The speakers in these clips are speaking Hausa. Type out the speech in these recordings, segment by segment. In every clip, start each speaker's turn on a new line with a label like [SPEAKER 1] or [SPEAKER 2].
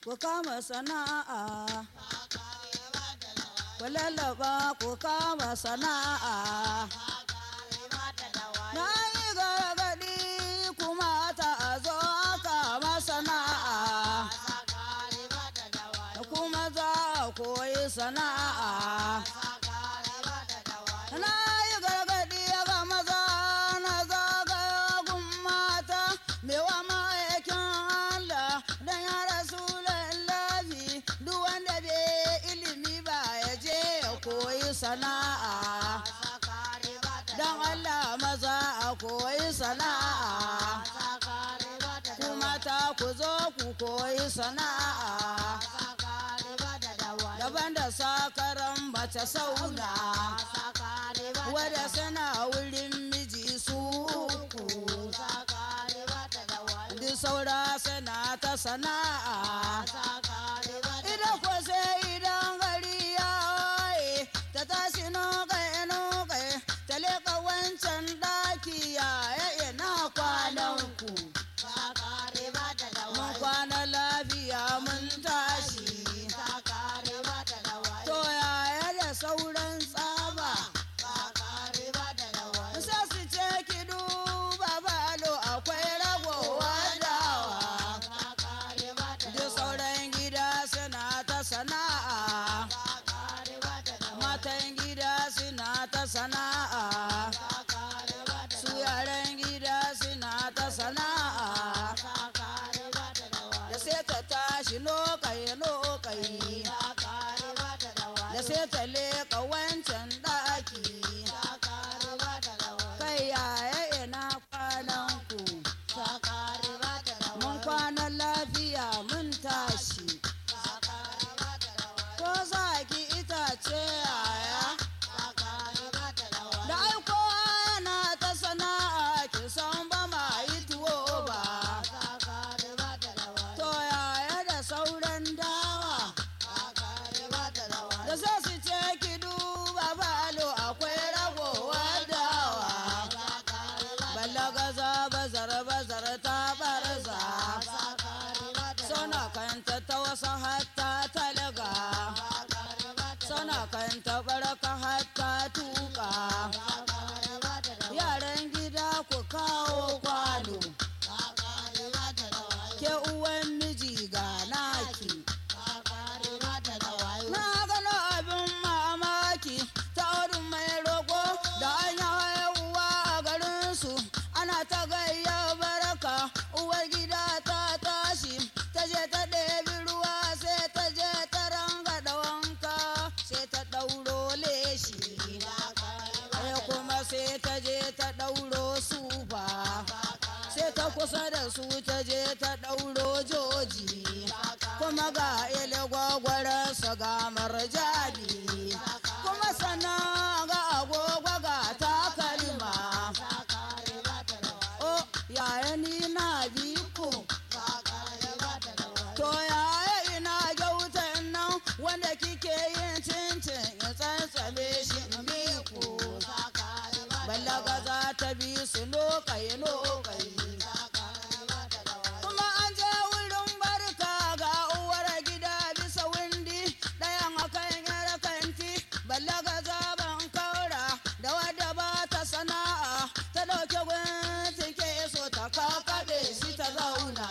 [SPEAKER 1] ku kama sana'a ku lallaba ku kama sana'a na yi gargaɗi kuma ta zo kama sana'a kuma za a koyi sana'a na yi gargaɗi ga maza na zagagun mata mewa ma'aikin Allah don ya rasu lallabi duk wanda bai ilimi ba ya je ya koyi sana'a don Allah maza a koyi sana'a ku mata ku zo ku koyi sana'a daban da sakaran mace sauna wadda suna wurin miji su uku duk saura suna ta sana'a idan ko sai idan gari ya waye ta tashi nokai nokai ta leka wancan ɗaki ya ina kwanan ku mun kwana lafiya mun tashi to yaya da sauran tsaba sai su ce ki duba balo akwai ragowa dawa da sauran gida suna ta sana'a matan gida suna ta sana'a su yaran gida suna ta sana'a da sai ta tashi lokai lokai da sai ta leka wancan ɗaki kai yaya ina kwanan ku mun kwana lafiya mun tashi ko za ki itace yaya da aiko yana ta sana'a ki san ba ma yi tuwo ba to yaya da sauran dawa da sai su ce ki duba balo akwai ragowa dawa ballagaza bazar bazar ta barza suna kanta ta wasu hatta talaga suna kanta baraka hatta tuka yaran gida ku kawo kwano ke uwan miji ga naki na gano abin mamaki ta wurin mai roƙo da an yi haihuwa a garinsu ana ta gayya baraka uwar gida ta tashi ta je ta ɗebi ruwa sai ta je ta ranga da wanka sai ta ɗauro leshi sai kuma sai ta je ta ɗauro sufa sai ta kusa da su ta je ta ɗauro joji kuma ga ile gwagwararsa ga marjani kuma sannan ga agogo ga takalma o yaya ni na bi ku to yaya ina gyautan nan wanda kike yin cincin ya tsantsame shi in bi ku ballaga za ta bi su lokai lokai kuma an je wurin barka ga uwar gida bisa windi ɗayan akan yar kanti ballaga zaben kaura da wadda ba ta sana'a ta ɗauke gunti ke so ta kakaɗe shi ta zauna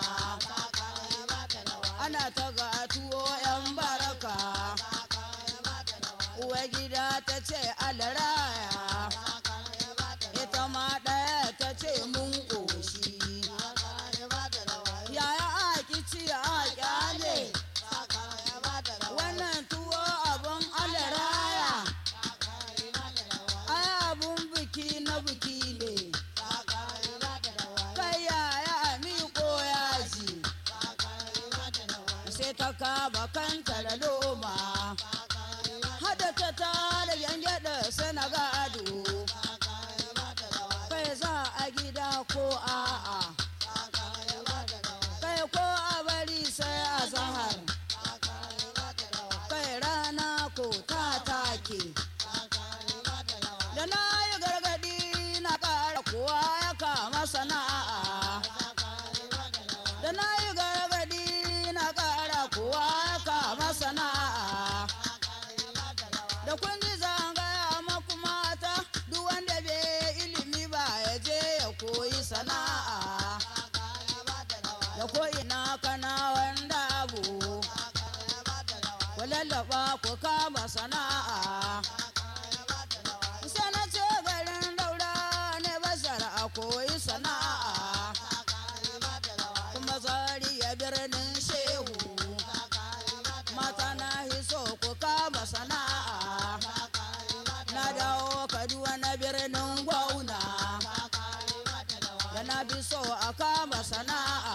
[SPEAKER 1] ana ta ga tuwo yan baraka uwar gida ta ce alaraya ita ma ɗaya ta ce mun ƙoshi yaya aki ci a kyale wannan tuwo abun alaraya ai abun biki na biki ne kai yaya miko yaji sai ta kama kanta da loma hada ta tara yangyada sanaga ku lallaba ku kama sana'a sana ce garin daura ne basar a koyi sana'a kuma zariya birnin shehu mata na hiso ku kama sana'a na dawo kaduwa na birnin gwauna da na bi so a kama sana'a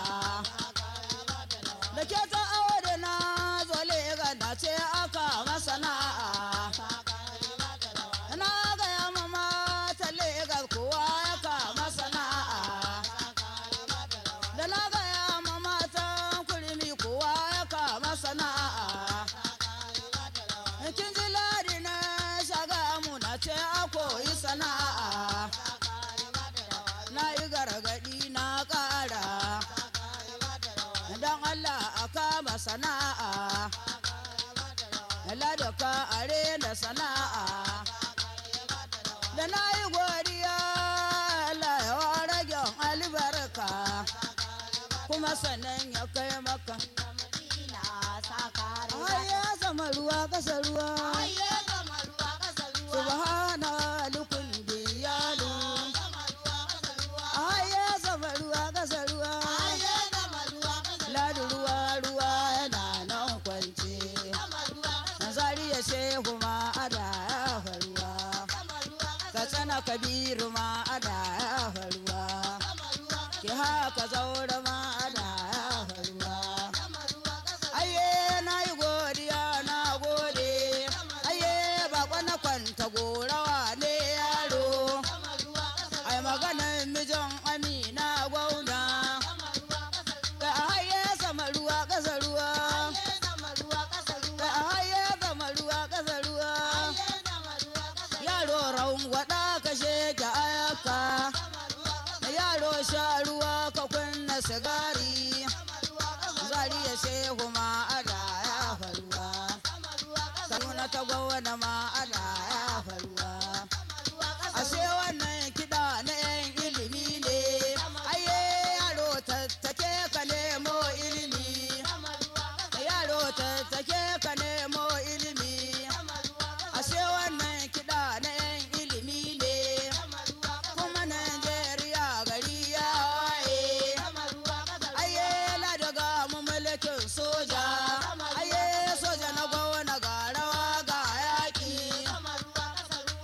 [SPEAKER 1] da ke ta awo da na zole ga na ce aka masana'a na gaya ma mata legas kowa ya kama sana'a da na gaya ma matan kurmi kowa ya kama sana'a kin ji ladi na shaga mu na ce a koyi sana'a na yi gargadi na ƙara don Allah a kama sana'a ladaka are da sana'a da na yi godiya Allah ya rage albarka kuma sannan ya kai maka ai ya zama ruwa kasa ruwa subhana lukun biyalu ai ya zama ruwa kasa ruwa ladu ruwa ruwa yana nan kwance zariya shehu ma ada ya faruwa ka tsana kabiru ma ada ya faruwa ki haka zaura ma ada ya faruwa aye na yi godiya na gode aye bako na kwanta gorawa ne yaro ai maganar mijin amina gwauna ka haye sama ruwa ƙasa ruwa ka haye sama ruwa ƙasa ruwa yaro raun gwada ka sheke ayaka yaro sha ruwa ka kunna sigari zari ya shehu ma ada ya faruwa sanuna ta gwana ma ada ya faruwa ashe wannan kiɗa na yan ilimi ne aye yaro tattake ka nemo ilimi yaro tattake ka nemo ilimi ashe wannan kiɗa na yan ilimi ne kuma Najeriya gari ya waye aye la daga mu mulkin soja aye soja na gona ga rawa ga yaƙi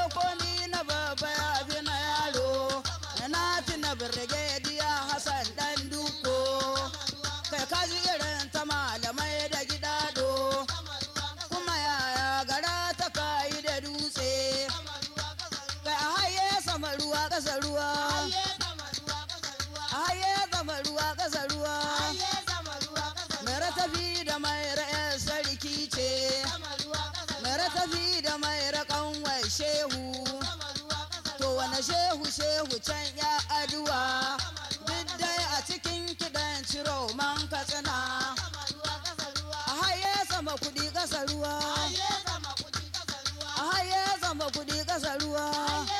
[SPEAKER 1] komi na babba ya fi na yaro na tuna birgediya hassan dan duko kai kaji irin ta malamai da gidado kuma yaya gara ta kayi da dutse kai a haye sama ruwa ƙasa ruwa a haye sama ruwa ƙasa ruwa mai ratafi da mai ra'ayar sarki ce mai ratafi da mai raƙan shehu to wane shehu shehu can ya aduwa duk dai a cikin kiɗan ciro man katsina a haye sama kuɗi ƙasa ruwa a haye sama kuɗi ƙasa ruwa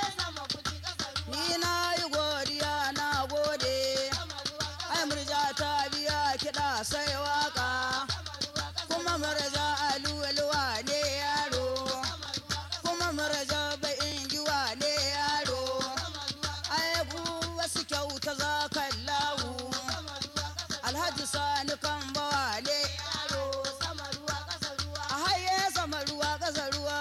[SPEAKER 1] ni na yi godiya na gode ai murja ta biya kiɗa sai waka kuma murja aluwa ne yaro kuma murja bai ingiwa ne yaro ai ku wasu kyauta za kan lawu alhaji sani kan bawa ne yaro a haye sama ruwa ƙasa ruwa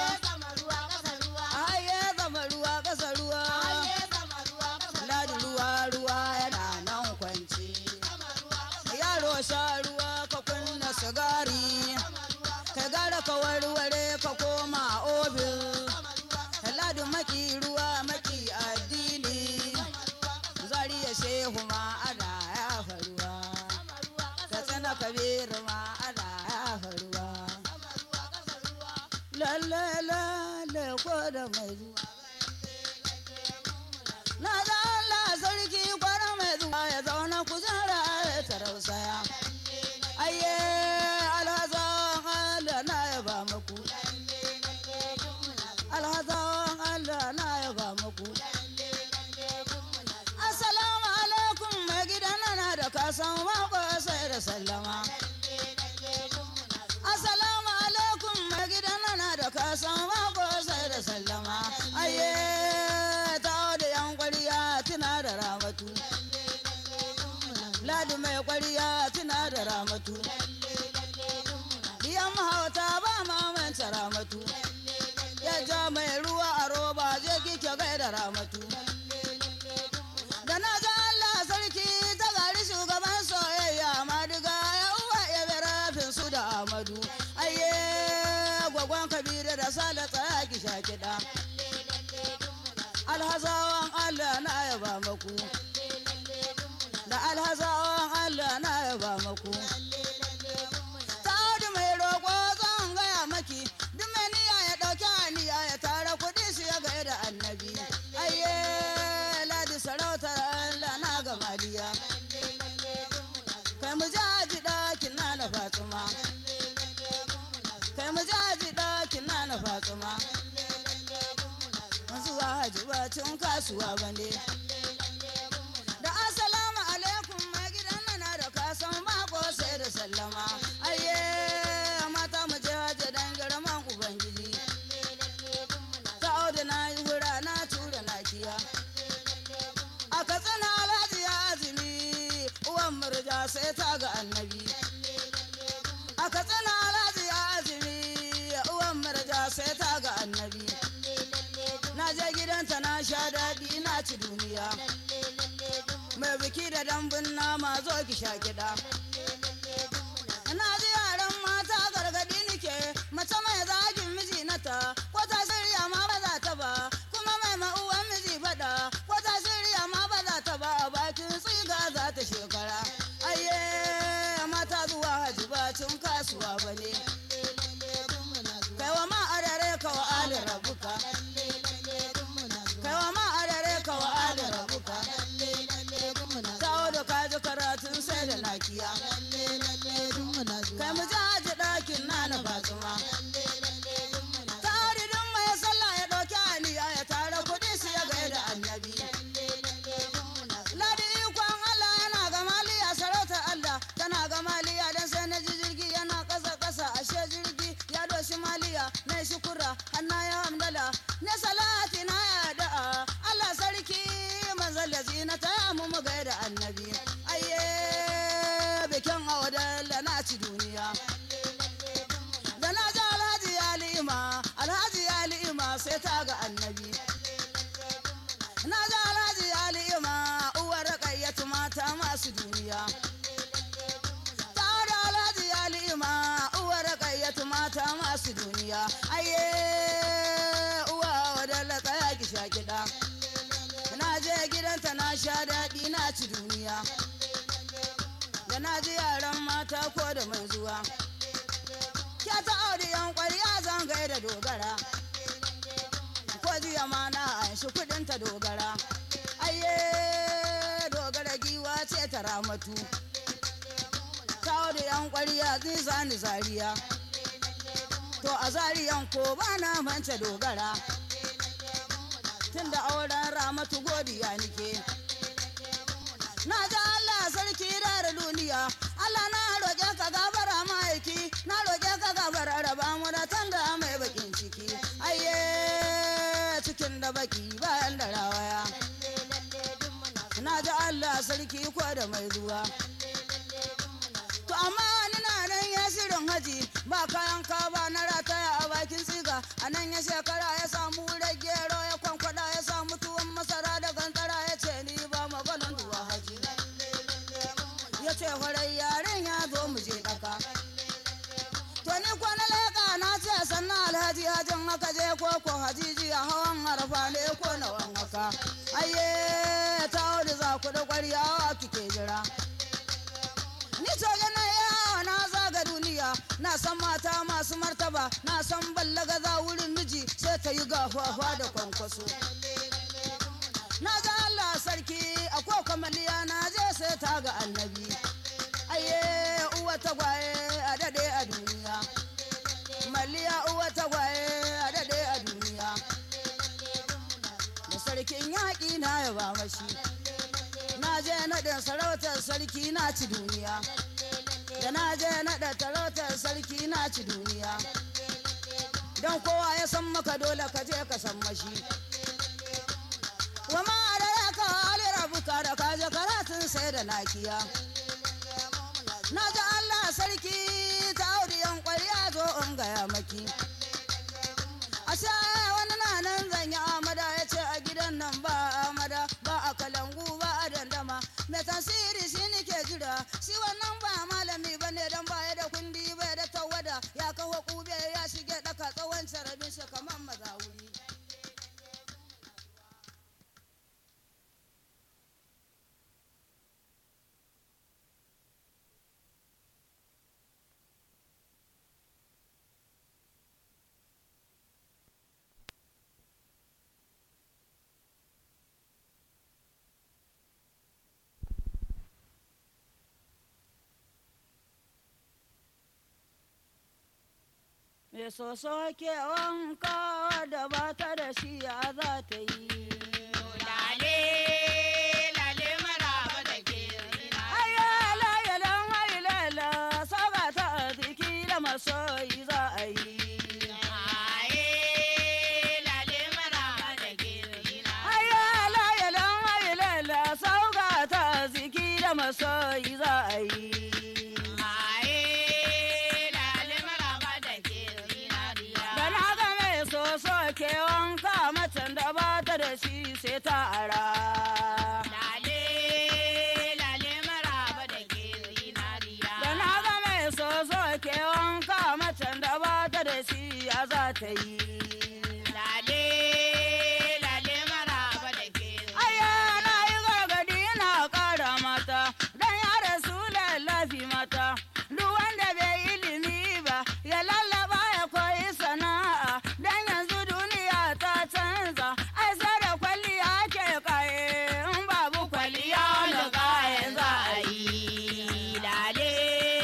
[SPEAKER 1] a haye sama ruwa ƙasa ruwa ladi ruwa ruwa yana nan kwanci yaro sha ruwa ka kunna sigari kai gara ka warware ka koma ofis ladi maki ruwa maki addini zariya shehu ma ana ya faruwa ka tsana kabiru ma ana ya faruwa lalle lalle ko da mai zuwa na da Allah sarki kwara mai zuwa ya zauna kujera ya tarausaya aye alhazan Allah na ya ba muku alhazan Allah na ya ba muku assalamu alaikum mai gidan na da kasan mako sai da sallama assalamu alaikum mai gidan na da kasan mako sai da sallama aye ta da yan kwariya tuna da ramatu ladi mai kwariya tuna da ramatu diyan mahauta ba mamanta ramatu ya ja mai ruwa a roba je kike gaida ramatu da na ga Allah sarki ta gari shugaban soyayya madiga ya uwa ya bi rafin su da Amadu aye gwagwan kabiru da sale tsaya ki sha kiɗa alhazawan Allah na yaba maku da alhazawan Allah na yaba maku ta mai roƙo zan gaya maki duk mai niyya ya ɗauki aniya ya tara kuɗi su ya gaida annabi aye ladi sarautar Allah na gamaliya kai mu jaji ɗakin na na fatsuma kai mu jaji ɗakin na na fatsuma zuwa haji bacin kasuwa bane da assalamu alaikum mai gidan na da kasan mako sai da sallama aye mata mu je haji dan girman ubangiji ta auda na yi hura na tura na kiya a katsina alhaji ya azumi uwan murja sai ta ga annabi a katsina alhaji ya azumi uwan murja sai ta ga annabi na je gidanta na sha daɗi na ci duniya mai biki da dambun nama zo ki sha kiɗa na ji yaran mata gargaɗi nike mace mai zagin miji nata ko ta shirya ma ba za ta ba kuma mai ma'uwan miji faɗa ko ta shirya ma ba za ta ba a bakin tsiga za ta shekara ayye mata zuwa haji bacin kasuwa ba ne kai wa ma arare ka wa ali rabuka kai wa ma arare ka wa ali rabuka tawo da kaji karatun sai da nakiya annabi na ji alhaji alima uwar kayyatu mata masu duniya tare alhaji alima uwar kayyatu mata masu duniya aye uwa wadalla tsaya ki sha kiɗa na je gidanta na sha daɗi na ci duniya da na ji yaran mata ko da mai zuwa ya ta aure yan ƙwarya zan da dogara ko jiya ma na anshi kuɗin ta dogara aye dogara giwa ce ta ramatu ta aure yan ƙwarya zai ni zariya to a zariyan ko ba na mance dogara tunda auren ramatu godiya nike na ji Allah sarki da duniya Allah na roƙe ka gabara ma'aiki na roƙe ka gabara raba mu da tanda mai bakin ciki ayye cikin da baki bayan da rawaya na ji Allah sarki ko da mai zuwa to amma wani na nan ya shirin haji ba kayan kaba na rataya a bakin tsiga a nan ya shekara ya samu gero ya kwankwada ya samu tuwon masara da gantara ya ce ni ba maganin zuwa haji ya ce farai yaren ya zo mu je daka to ni ko na leƙa na ce sannan alhaji hajin haka je ko ko hajiji a hawan harfa ne ko na wan haka ayye ta wani za ku da ƙwaryawa kike jira ni soja na yawa na zaga duniya na san mata masu martaba na san ballaga za wurin miji sai ta yi gafafa da kwankwaso na ga Allah sarki a ko kamaliya na je sai ta ga annabi aye uwa tagwaye a dade a duniya maliya uwa tagwaye a dade a duniya da sarkin yaƙi na yaba mashi na je naɗin sarautar sarki na ci duniya da na je naɗa sarautar sarki na ci duniya don kowa ya san maka dole ka je ka san mashi wa ma da ya ka hali rabuka da ka je karatun sai da nakiya na ji Allah sarki ta audiyan ƙwarya zo in gaya maki a sha wani na nan zan yi amada ya ce a gidan nan ba amada ba a kalangu ba a dandama mai tasiri shi nike jira shi wannan ba malami ba ne don baya da kundi bai da tawada ya kawo kube ya shige daka tsawon carabin shi kamar mazawuri Me soso ke wanka da ba ta da shi ya za ta yi.
[SPEAKER 2] Lale, lale maraba da ke zina.
[SPEAKER 1] Ayyala yalan hailala saba ta arziki da masoyi za a yi.
[SPEAKER 2] Aye, lale maraba da ke zina.
[SPEAKER 1] Ayyala yalan hailala saba ta arziki da masoyi za a yi.
[SPEAKER 2] Aye, lale maraba da ke zinariya.
[SPEAKER 1] Da na ga mai soso ke wanka macen da ba ta da shi sai ta ara.
[SPEAKER 2] Lale, lale maraba da ke zinariya.
[SPEAKER 1] Da na ga mai soso ke wanka macen da ba ta da shi ya za ta yi.
[SPEAKER 2] Lale, lale maraba da ke
[SPEAKER 1] Aya na yi gargadi na ƙara mata, don ya rasu lallafi mata. Duk wanda bai ilimi ba, ya lallaba ya koyi sana'a, don yanzu duniya ta canza. Ai sai da kwalliya ke kaye, in babu kwalliya da kaye za a yi.
[SPEAKER 2] Lale,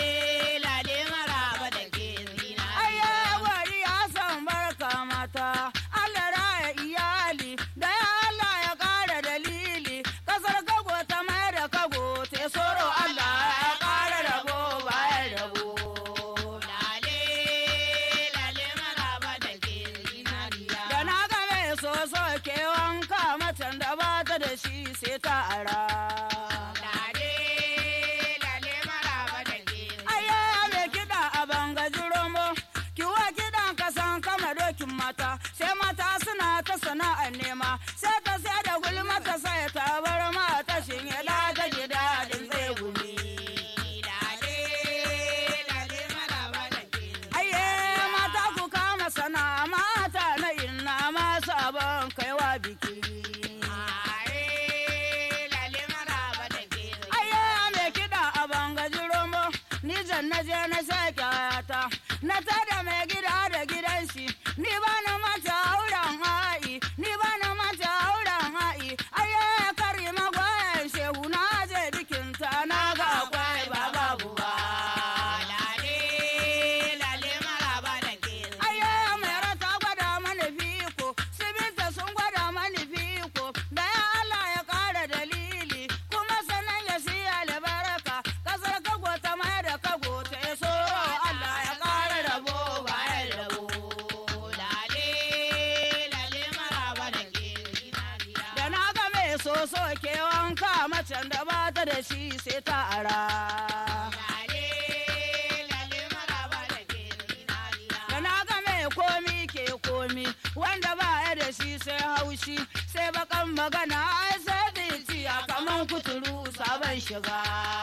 [SPEAKER 2] lale maraba da ke zinariya.
[SPEAKER 1] Aya gwari ya san barka mata, Allah raya iyali, da ya Allah ya ƙara dalili, kasar kago ta mai da kago, te soro Allah ya ƙara rabo bayan rabo.
[SPEAKER 2] Lale, lale maraba da ke zinariya.
[SPEAKER 1] Da na ga mai soso ke wanka macen da ba ta da shi sai ta ara.
[SPEAKER 2] Lale, lale maraba da ke
[SPEAKER 1] Aya mai kiɗa a bangaji romo, kiwa kiɗan kasan kama dokin mata, sai mata suna ta sana'a sana'ar nema sai ta sai da gulma ta sai ta bar mata shinye da ta ji daɗin zai gumi. Aye mata ku kama sana'a mata na inna masu abin kaiwa biki. Aye me kiɗa a bangaji romo ni jan na je na sake ta na tada mai gida da gidan shi ni ba na mata auren ha'i ni ba na mata auren ha'i aye kari magwayan shehu na je bikin ta na ga akwai ba babu ba aye mai rata gwada mani fiko sibinta sun gwada mani fiko da ya Allah ya kara dalili kuma sanan ya siya albarka kasar kago ta mai da kago ta ya so Allah ya kara rabo bayan rabo da na ga mai soso ke wanka macen da ba ta da shi sai ta ara da na ga mai komi ke komi wanda ba ya da shi sai haushi sai bakan magana ai sai zuciya kaman kuturu sabon shiga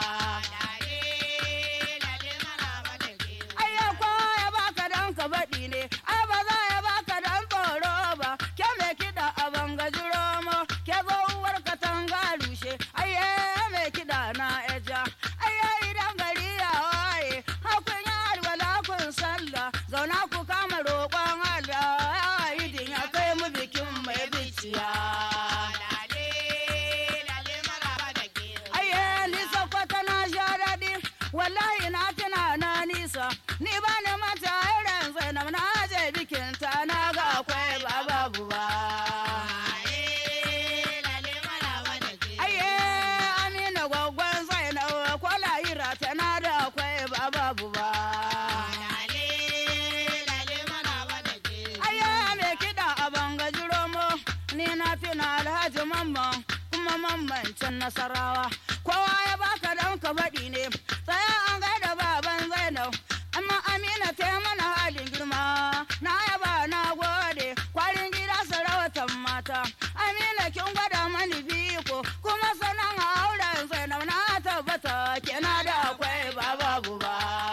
[SPEAKER 1] ai ya kowa ya baka dan ka baɗi ne ai ba za ya baka dan tsoro ba ke mai kiɗa a bangaji romo ke zo uwar katanga rushe ai ya mai kiɗa na eja ai ya idan gari ya waye hakun ya alwala kun sallah zauna ku kama roƙon Allah ya idin ya kai mu bikin mai biciya Aye, ni sakwata na sha daɗi, wallahi na tuna na nisa, ni ba ni mata irin zainab na je bikin ta na ga akwai ba babu ba. Aye, amina gwaggon zainab kwala ira tana da akwai ba babu ba. Aye, me kiɗa a bangaji romo, ni na tuna alhaji mamman kuma mamman can nasarawa. Kowa ya baka dan ka baɗi ne, tsaya an gaida baban Zainab. Amma Amina ta yi mana halin girma, na yaba na gode, kwarin gida sarautar mata. Amina kin gwada mani biko, kuma sanan auren Zainab na tabbata kina da akwai ba babu ba.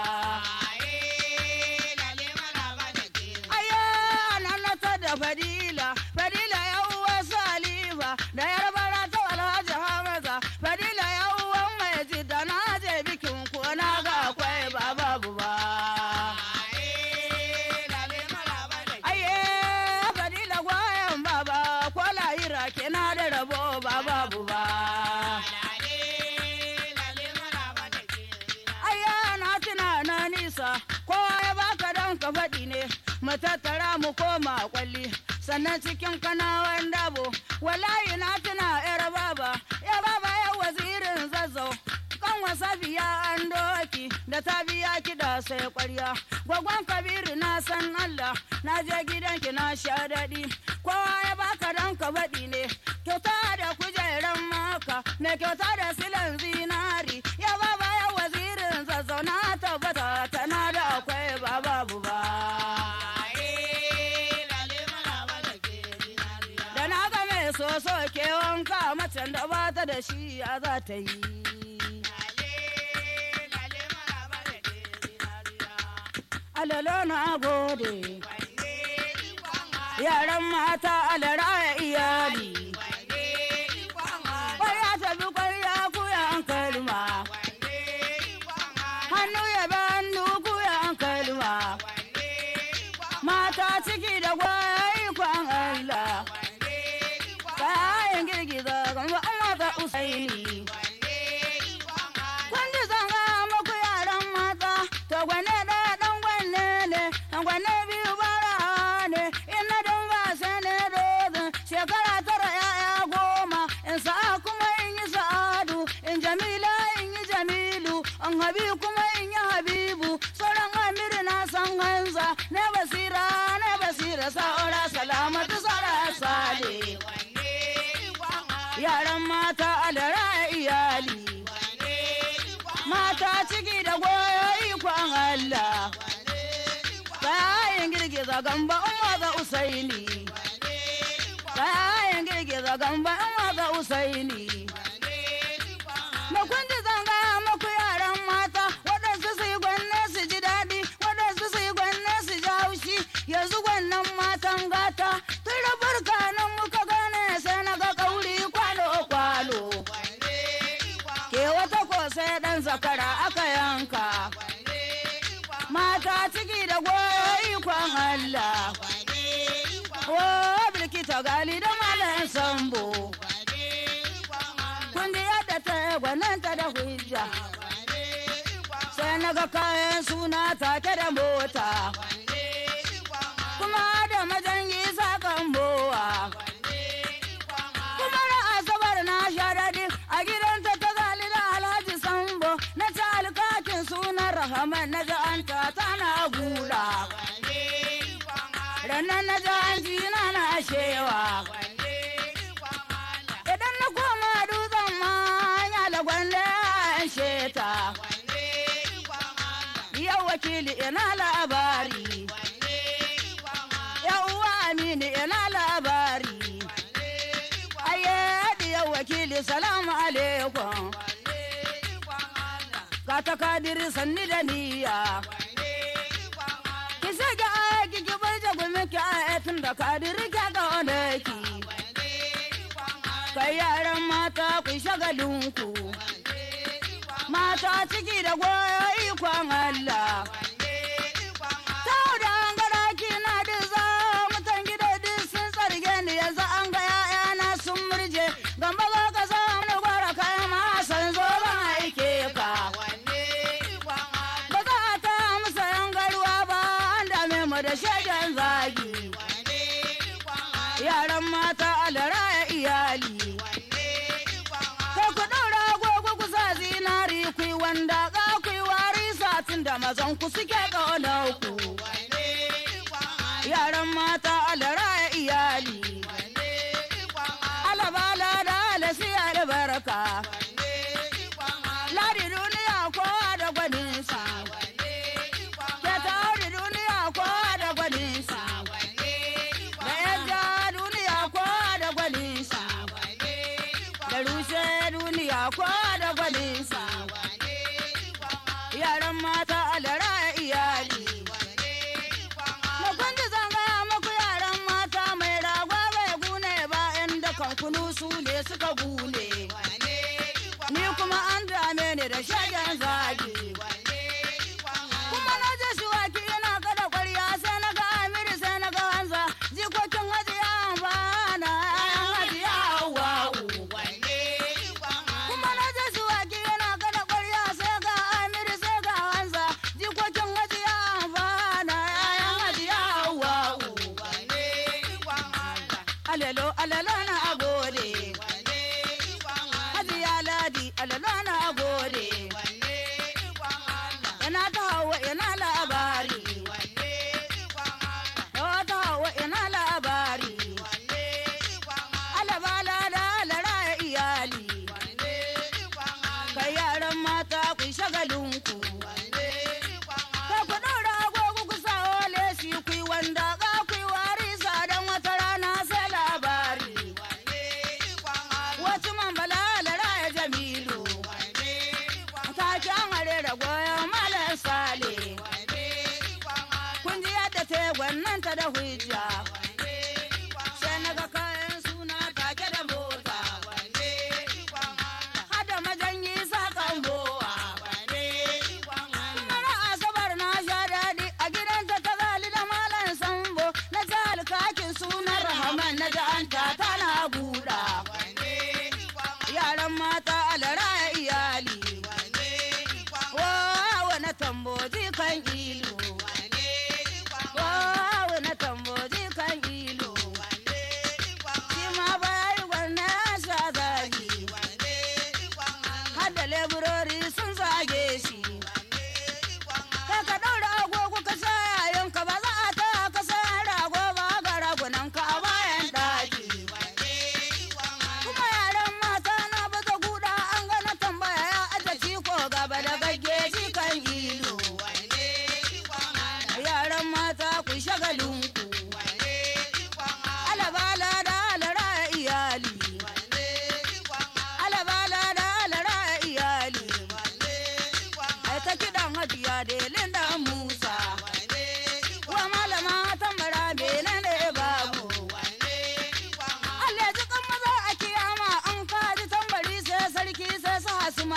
[SPEAKER 1] Aya nan ta da Fadila, Fadila ya uwa Salifa, da yarbara ta Alhaji Hamza, Fadila ya uwa mai jidda na je bikin ko na ga akwai ba babu ba. Aye, Fadila gwayan baba, kwala ira kina da rabo ba babu ba. Aya na tuna na nisa, kowa ya baka dan ka faɗi ne, mu tattara mu koma kwalli, sannan cikin kanawan dabo, wallahi na tuna yar baba, ya baba ya wazirin zazzau. Kan wasafiya an doki da ta biya kiɗa sai ƙwarya. Gwagwan Kabiru na san Allah, na je gidanki na sha daɗi. Kowa ya baka dan ka faɗi ne, kyauta da kujeran maka, mai kyauta da silan zinari. Ya baba ya wazirin zazzau na tabbata tana da akwai ba babu ba. Da na ga mai soso ke wanka macen da ba ta da shi ya za ta yi. Alalo na gode, yaran mata alara ya iyali. Kwarya tafi kwarya kuyan kalma, hannu ya bi hannu kuyan kalma. Mata ciki da gwaya ikon Allah, kayan girgiza gamba an mata usaini. Kun ji zanga muku yaran mata, to gwane ɗaya ɗan gwanne ne, gwanne biyu bara ne, ina don ba sai ne dozin, shekara tara ya'ya goma, in sa'a kuma in yi sa'adu, in jamila in yi jamilu, in habi kuma in yi habibu, sauran amiri na san hanza, ne basira ne basira sa'ura salamatu sara sale. Yaran mata alara iyali. mata ciki da goyo ikon Allah. Bayan girgiza gamba umma ga Usaini. Bayan ga gamba in waga usaini da kun ji zanga muku yaran mata waɗansu su yi gwanne su ji daɗi waɗansu su yi gwanne su ji haushi yanzu gwannan matan gata tun da burka nan muka gane sai na ga kauri kwalo kwalo ke wata ko sai ɗan zakara aka yanka mata ciki da goyo ikon Allah o bilkita gali da malam sambo kun ji yadda ta gwananta da hujja sai na ga kayan suna take da mota kuma da majangi sakan bowa kuma na asabar na sha daɗi a gidanta ta gali da alhaji sambo na ta alkakin sunan rahaman na ga an ta tana gula ranar na ga an ji na na shewa idan na koma dutsen ma ya lagwalle an sheta yau wakili ina labari yau uwa amini ina labari aye yau wakili salamu alaikum ka ta kadiri sanni da niyya ki sake aiki ki bar jagumi ki ayatin da kadiri ki ga wanda ki kai yaran mata ku shagalinku mata ciki da goyo ikon Allah Tau da an ga daki na diza mutan gida duk sun tsarge ni yanzu an ga ‘ya'yana sun murje gamba ga ka samu gwara kai ma san zo ban aike ka. Ba za a ta musa yan garuwa ba an dame mu da shagen zagi. Yaran mata alara ya iyali. Kai ku ɗaura agogo ku sa zinari ku yi wanda ka ku yi wari satin da mazan ku suke ƙaunar ku. Yaran mata alara ya iyali. Alabala da alasi albarka. Ladi duniya kowa da gwaninsa. Ke ta auri duniya kowa da gwaninsa. Da yadda duniya kowa da gwaninsa. Da rushe duniya kowa da gwaninsa. Yaran mata alara ya iyali. Na kwanci zanga muku yaran mata mai rago bai gune ba inda kan kunu su ne suka gune. Ni kuma an dame ni da shagen zagi. Kuma na je shi waki ina kada kwarya sai na ga Amiri sai na ga Hanza jikokin hajiya ba na yan hajiya wa'u. Kuma na je shi waki ina kada kwarya sai ga Amiri sai ga Hanza jikokin hajiya ba na yan hajiya wa'u. Alelo alelo na agode. Hajiya ladi alelo na agode. Ina ta hawa ina labari. Yawa ta hawa ina labari. Alabala da alara iyali. Kai yaran mata ku yi shagalinku. Kai ku ɗaura agogo ku sa lesi ku yi wanda ka ku yi wari sa don wata rana sai labari.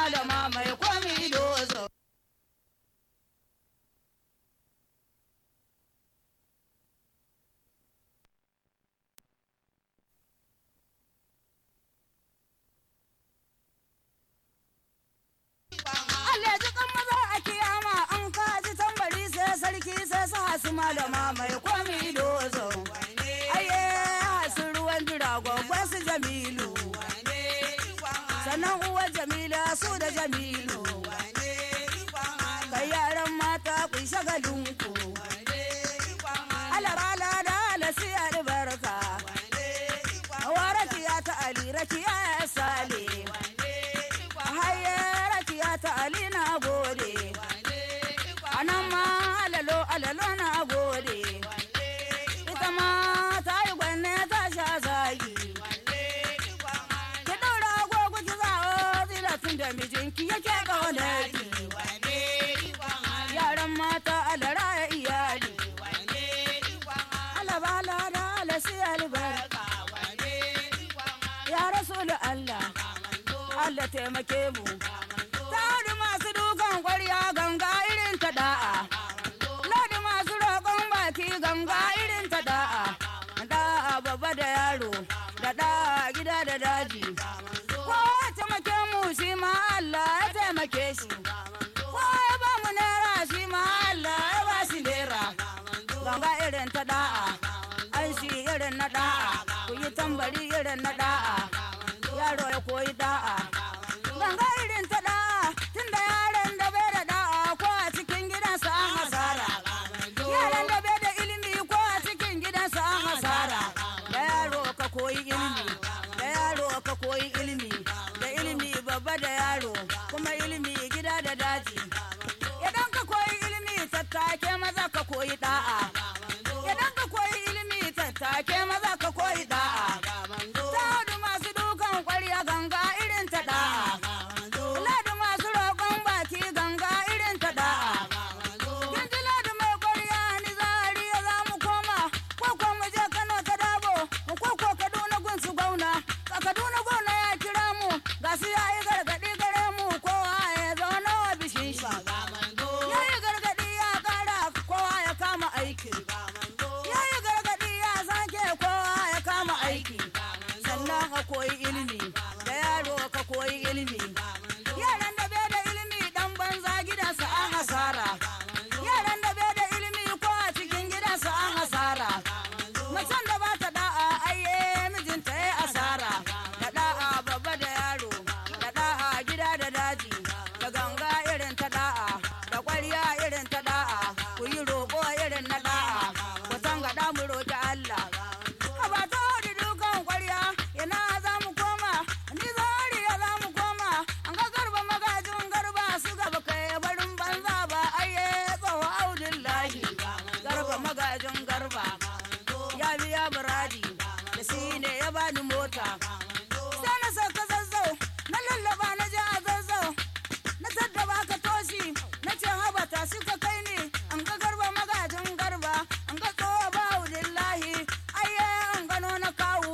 [SPEAKER 1] malama mai komi dozo. Allah ji kan maza a kiyama an kaji tambari sai sarki sai sa su malama mai komi dozo. Aye su ruwan jira gwagwa su Jamilu. Sannan uwar Jamila su da Jamilu. Kai yaran mata ku yi shagalinku. Alarala da alasi albarka. Hawa rakiya ta Ali rakiya ya sale. Haye rakiya ta Ali na gode. Anan ma alalo alalo na gode. Ita ma ta yi gwanne ta sha zagi. Ki ɗaura agogo ki zawo zilatun da mijinki yake ƙaunarki. Yaran mata alara ya iyali. Alabala da alasi albarka. Ya Rasulu Allah. Allah taimake mu. Ta wani masu dukan kwarya ganga irin ta da'a. Ladi masu roƙon baki ganga irin ta da'a. Da'a babba da yaro, da da'a gida da daji. Ko ya taimake mu shi ma Allah ya taimake shi. Ko ya ba mu naira shi ma Allah ya ba shi naira. Ganga irin ta da'a, an shi irin na da'a, ku yi tambari irin na da'a. Yaro ya koyi da'a. Ganga irin ta da'a, tunda yaron da bai da da'a ko a cikin gidansa an hasara. Yaran da bai da ilimi ko a cikin gidansa an hasara. Da yaro ka koyi ilimi, da yaro ka koyi ilimi, da ilimi babba da yaro, kuma ilimi gida da daji. Idan ka koyi ilimi tattake maza ka koyi da'a. Idan ka koyi ilimi tattake maza ka koyi da'a. Ta hudu masu dukan kwarya ganga irin ta da'a. Ladi masu roƙon baki ganga irin ta da'a. Kin ji ladi mai kwarya ni zariya za mu koma. Ko ko mu je Kano ta dabo. Ko ko Kaduna gun su gauna. Ka Kaduna gona ya kira mu. Ga su ya yi gargaɗi gare mu kowa ya zauna wa bishin shi. Ya yi gargaɗi ya ƙara kowa ya kama aiki. Ya yi gargaɗi ya sake kowa ya kama aiki. Sannan ka koyi ilimi, da yaro ka koyi ilimi. Yaran da bai da ilimi ɗan banza gidansa an hasara. Yaran da bai da ilimi ko a cikin gidansa an hasara. Macen da ba ta da'a aiye mijinta ya asara. Da da'a babba da yaro, da da'a gida da daji, da ganga irin ta da'a, da ƙwarya irin ta da'a, ku yi roƙo irin na da'a, ku tangaɗa mu roƙi Allah. Haba ta wani dukan ƙwarya, ina za mu koma, ni zariya za mu koma, an ga garba magajin garba su gaba kai barin banza ba aiye tsawo audullahi. Garba magajin garba, ya biya buradi, da shi ne ya bani mota. Sai na sauka zazzau, na lallaba na je a zazzau, na tattaba ka toshi, na ce haba ta suka kai ni, an ga garba magajin garba, an ga tsawo ba audullahi, aiye an gano na kawu.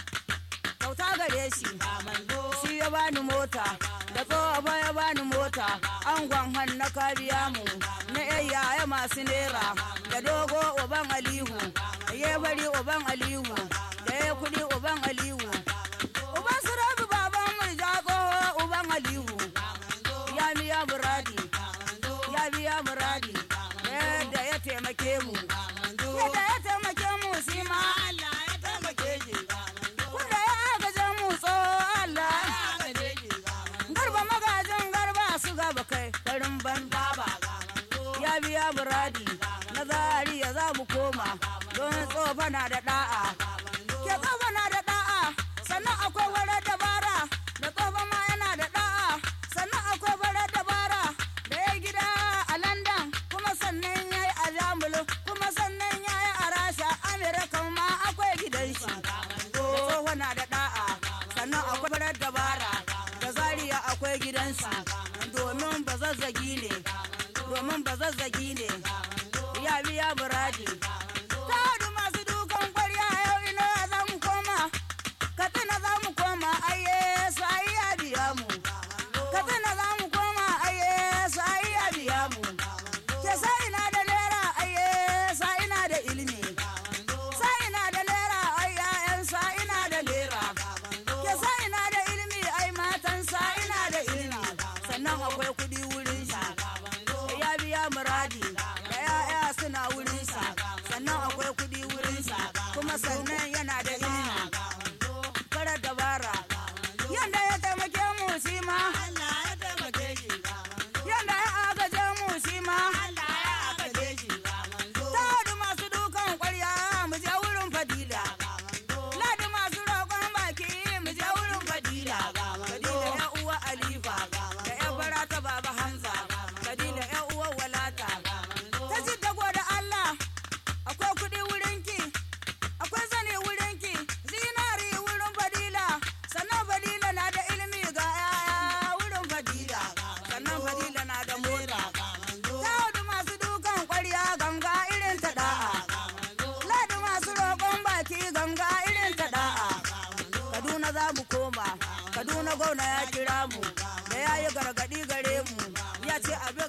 [SPEAKER 1] Kyauta gare shi, shi ya bani mota, da tsoho ya bani mota, an gwanhan na kabiya mu, na yayya masu nera, da dogo uban alihu, da ya bari uban alihu, da ya kudi uban alihu. Uban su rabi baban mu jago uban alihu, ya biya muradi, ya biya muradi, yadda ya taimake mu, yadda ya taimake mu shi ma Allah ya taimake shi. Kunda ya agaje mu tso Allah. Garba magajin garba su gaba kai garin banza ba. Ya biya buradi na zariya za mu koma don tsofa na da da'a. Ke tsofa na da da'a sannan akwai warar dabara da tsofa ma yana da da'a sannan akwai warar dabara da ya gida a London kuma sannan ya yi a Jamulu kuma sannan ya yi a Rasha Amerika ma akwai gidan shi. tsoho na da da'a sannan akwai farar dabara da zariya akwai gidansu domin ba zazzagi ne domin ba zazzagi ne ya biya buradi ta hadu masu dukan kwarya yau ina za mu koma katsina za mu koma aiye sai ya biya mu katsina za sannan yana da ilimi farar dabara yanda ya taimake mu shi ma yanda ya agaje mu shi ma Ladi masu dukan kwarya mu je wurin fadila. Ladi masu roƙon baki mu je wurin fadila. Fadila ya uwa Alifa da ya bara ta baba Hamza. Fadila ya uwa Walata. Ta ji dago da Allah akwai kuɗi wurinki akwai zane wurinki zinari wurin fadila sannan fadila na da ilimi ga yaya wurin fadila sannan fadila na da mota ta masu dukan kwarya ganga irin ta da'a ladi masu roƙon baki ganga irin ta da'a kaduna za mu koma kaduna gwamna ya kira mu da ya yi gargaɗi gare mu ya ce abin